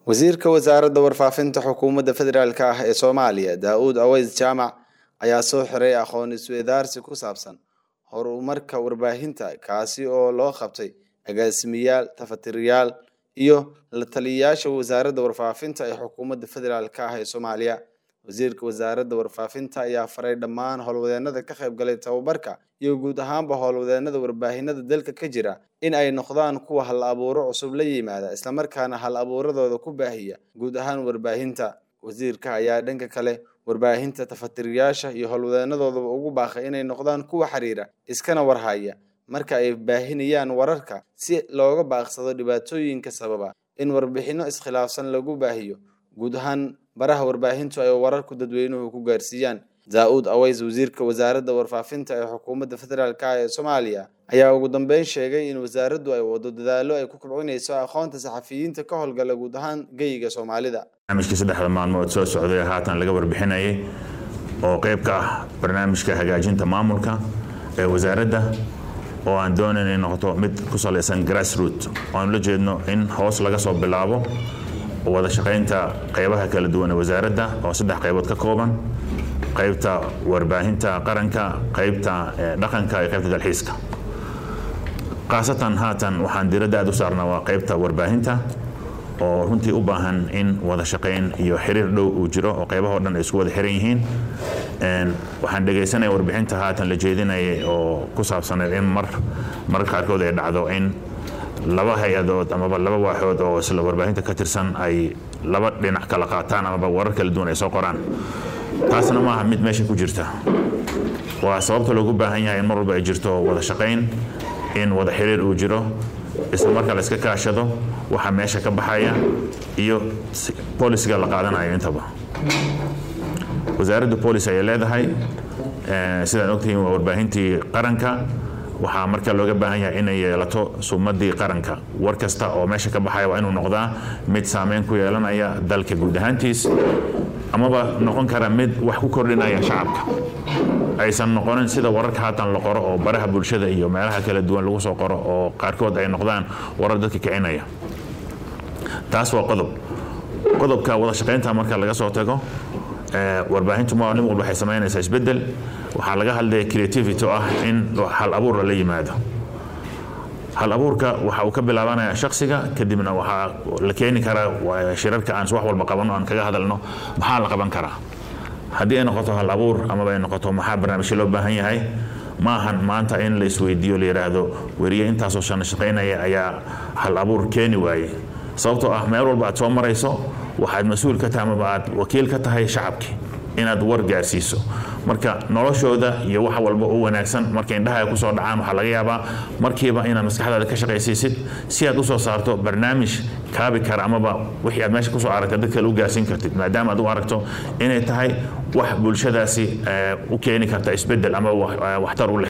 wasiirka wasaaradda warfaafinta xukuumadda federaalk ah ee soomaaliya daa-uud aweys jaamac ayaa soo xiray aqoon isweydaarsi ku saabsan horumarka warbaahinta kaasi oo loo qabtay agaasimiyaal tafatiriyaal iyo la taliyayaasha wasaaradda warfaafinta ee xukuumadda federaalk ah ee soomaaliya wasiirka wasaaradda warfaafinta ayaa faray dhammaan howlwadeenada ka qayb galay tababarka iyo guud ahaanba howlwadeenada warbaahinada dalka ka jira in ay noqdaan kuwa hal abuuro cusub la yimaada islamarkaana hal abuuradooda ku baahiya guud ahaan warbaahinta wasiirka ayaa dhanka kale warbaahinta tafatiriyaasha iyo howlwadeenadoodaba ugu baaqay inay noqdaan kuwa xiriira iskana warhaya marka ay baahinayaan wararka si looga baaqsado dhibaatooyinka sababa in warbixino iskhilaafsan lagu baahiyo guud ahaan baraha warbaahintu ay wararku dadweynuhu ku gaarsiiyaan daa-uud aweys wasiirka wasaaradda warfaafinta ee xukuumadda federaalk ee soomaaliya ayaa ugu dambeyn sheegay in wasaaraddu ay wado dadaallo ay ku kobcinayso aqoonta saxafiyiinta ka howlgala guud ahaan geyiga soomaalida barnaamijkii saddexda maalmood soo socday haatan laga warbixinayay oo qayb ka ah barnaamijka hagaajinta maamulka ee wasaaradda oo aan doonayn inay noqoto mid ku salaysan grassroot oaanu la jeedno in hoos laga soo bilaabo wada shaqaynta qaybaha kala duwan ee wasaaradda oo saddex qaybood ka kooban qaybta warbaahinta qaranka qaybta dhaqanka iyo qaybta dalxiiska khaasatan haatan waxaan diradda aad u saarnaa waa qaybta warbaahinta oo runtii u baahan in wada shaqayn iyo xiriir dhow uu jiro oo qaybahoo dhan ay isku wada xiran yihiin waxaan dhegaysanaya warbixinta haatan la jeedinayay oo ku saabsaneed in mar mararka qaarkood ay dhacdo in laba hay-adood amaba laba waaxood oo isla warbaahinta ka tirsan ay laba dhinac kala qaataan amaba warar kala duwan ay soo qoraan taasna maaha mid meesha ku jirta waa sababta loogu baahan yahay in mar walba ay jirto wada shaqayn in wada xiriir uu jiro isla marka la iska kaashado waxa meesha ka baxaya iyo bolisiga la qaadanayo intaba wasaaradda bolis ayay leedahay sidaan ogtihiin waa warbaahintii qaranka waxaa marka looga baahan yahay inay yeelato sumadii qaranka war kasta oo meesha ka baxaya waa inuu noqdaa mid saameyn ku yeelanaya dalka guud ahaantiis amaba noqon kara mid wax ku kordhinaya shacabka aysan noqonin sida wararka haatan la qoro oo baraha bulshada iyo meelaha kala duwan lagu soo qoro oo qaarkood ay noqdaan warar dadka kicinaya taas waa qodob qodobka wada shaqaynta marka laga soo tago warbaahintu maalin walba waxay samaynaysaa isbeddel waxaa laga hadlaya creativity oo ah in hal abuur lala yimaado hal abuurka waxa uu ka bilaabanaya shaksiga kadibna waxaa la keeni karaa shirarka aan wax walba qabanno aan kaga hadalno maxaa la qaban karaa haddii ay noqoto hal abuur amaba ay noqoto maxaa barnaamijyo loo baahan yahay ma ahan maanta in la isweydiiyo la yidhaahdo weriye intaasoo shana shaqaynaya ayaa hal abuur keeni waaye sababtoo ah meel walba aad soo marayso waxaad mas-uul ka tahay amaba aad wakiil ka tahay shacabkii inaad war gaarsiiso marka noloshooda iyo wax walba u wanaagsan marka indhaha ay kusoo dhacaan waxaa laga yaabaa markiiba inaad maskaxdaada ka shaqaysiisid si aad usoo saarto barnaamij kaabi kara amaba wixii aad meesha kusoo aragta dad kale u gaarsiin kartid maadaama aad u aragto inay tahay wax bulshadaasi u keeni karta isbedel ama waxtar u leh